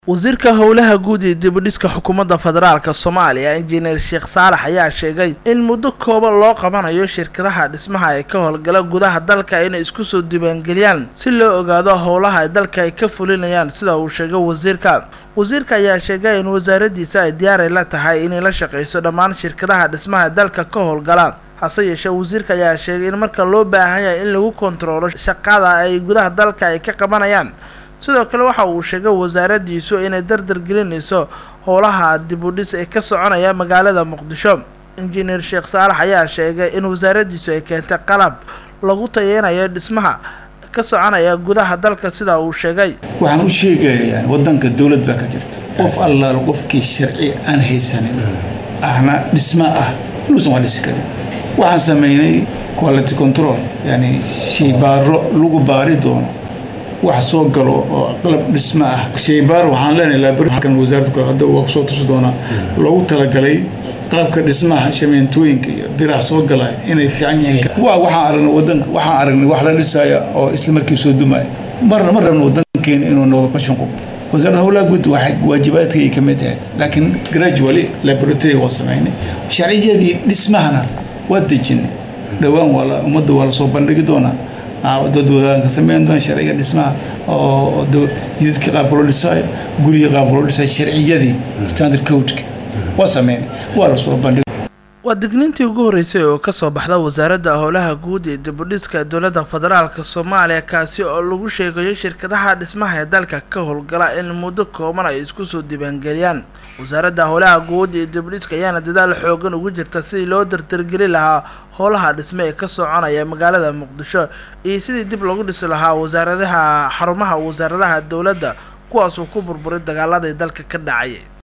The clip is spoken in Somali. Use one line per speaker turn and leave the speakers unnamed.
wasiirka howlaha guud ee dibudhiska xukuumadda federaalk soomaaliya injineer sheekh saalax ayaa sheegay in muddo kooban loo qabanayo shirkadaha dhismaha ee ka howlgala gudaha dalka inay isku soo diiwaangeliyaan si loo ogaado howlaha ay dalka ay ka fulinayaan sida uu sheegay wasiirka wasiirka ayaa sheegay in wasaaradiisa ay diyaaray la tahay inay la shaqayso dhammaan shirkadaha dhismaha dalka ka howlgala hase yeeshee wasiirka ayaa sheegay in marka loo baahan yahay in lagu kontaroolo shaqada ay gudaha dalka ay ka qabanayaan sidoo kale waxa uu sheegay wasaaradiisu inay dardar gelinayso howlaha dibudhis ee ka soconaya magaalada muqdisho injineer sheekh saalax ayaa sheegay in wasaaradiisu ay keentay qalab lagu tayeynayo dhismaha ka soconaya gudaha dalka sida uu sheegay
waxaan u sheegayaa wadanka dowlad baa ka jirta qof allaal qofkii sharci aan haysanin ahna dhisma ah inuusan wax dhisi karin waxaan sameynay quality control yani shaybaaro lagu baari doono wax soo galo oo qalab dhisma ah shaybaar waxaan leenahay laabkan wasaaradda kale hadda waa kusoo tusi doonaa loogu talagalay qalabka dhismaha shameentooyinka iyo biraha soo galaya inay fiican yihiin waa waxaan aragnay wadanka waxaan aragnay wax la dhisaya oo isla markii soo dumaya marna ma rabno wadankeena inuu noqdo qashin qub wasaaradda howlaha guud waxay waajibaadkay ka mid ahayd laakiin gradually laboratory waa sameynay sharciyadii dhismahana waa dejinay dhowaan waa ummadda waa lasoo bandhigi doonaa dad wadaanka sameyn doona sharciga dhismaha oo jidadka qaabka loo dhisaayo guriga qaabka loo dhisaayo sharciyadii standard codeka waa sameynay waa lasoo bandhig
waa digniintii ugu horreysay oo kasoo baxda wasaaradda howlaha guud ee dibudhiska dowladda federaalk soomaaliya kaasi oo lagu sheegayo shirkadaha dhismaha ee dalka ka howlgala in muddo kooban ay isku soo diiwaangeliyaan wasaaradda howlaha guud ee dibudhiska ayaana dadaal xoogan ugu jirta sidii loo dardargeli lahaa howlaha dhisme ee ka soconaya magaalada muqdisho iyo sidii dib lagu dhisi lahaa wasaaradaha xarumaha wasaaradaha dowladda kuwaasuu ku burburay dagaaladii dalka ka dhacay